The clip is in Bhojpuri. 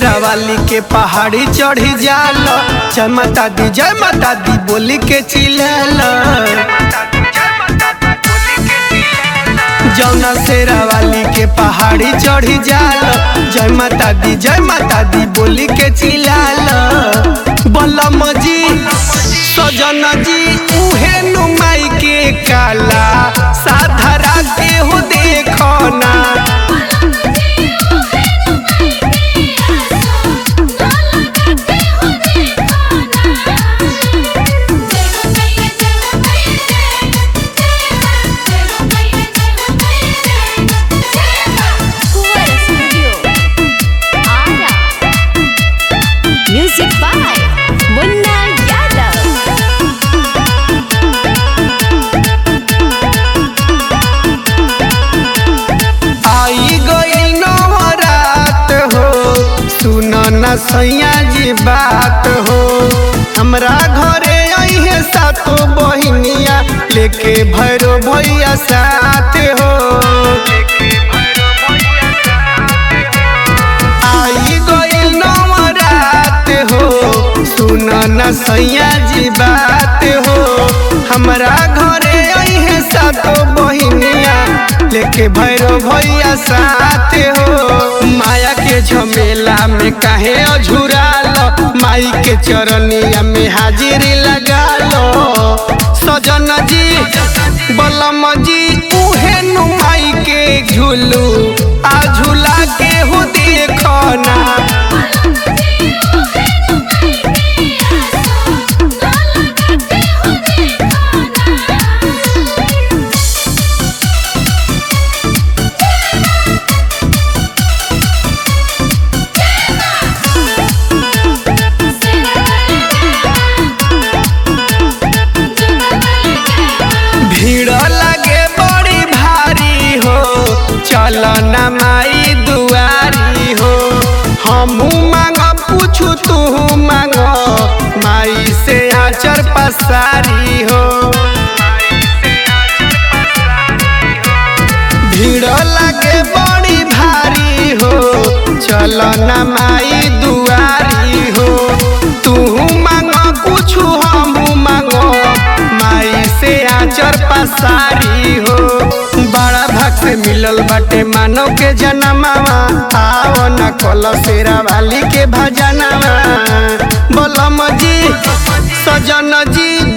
शेरा वाली के पहाड़ी चढ़ी जाल जय माता दी जय माता दी बोली के चिल्लाल जौना शेरा वाली के पहाड़ी चढ़ी जाल जय माता दी जय माता दी बोली के चिल्लाल बलम जी सजन जी उहे नुमाई के काला साधरा के हो देखो ना Kuwar Studio. Ara. Music by Munna Yadav. आई गई नवरात हो सुन न सैया जी बात हो हमरा घरे अहे सातो बहिनिया लेके भैरो भैया साथ हो आई गई नवरात हो सुन न सैया जी बात हो हमरा घरे अहे सातो बहिनिया लेके भैरो भैया साथ हो माया के झमेला में काहे अझुराल माई के चरनिया में हाजिरी लगा लो सजन जी बलम जी उहे नु माई के झूलू आ झूला के हो देखो ना भीड़ लगे बड़ी भारी हो चल न माई दुआरी हो हमू मांग पूछू तू मांग माई से आचर पसारी हो भीड़ लगे बड़ी भारी हो चल न माई दुआरी हो तू मांग कुछु हमू मांगो माई से आचर पसारी हो बड़ा भक्त मिलल बाटे मानव के जनमावा आओ न कल शेरा वाली के भजनवा बलम जी सजन जी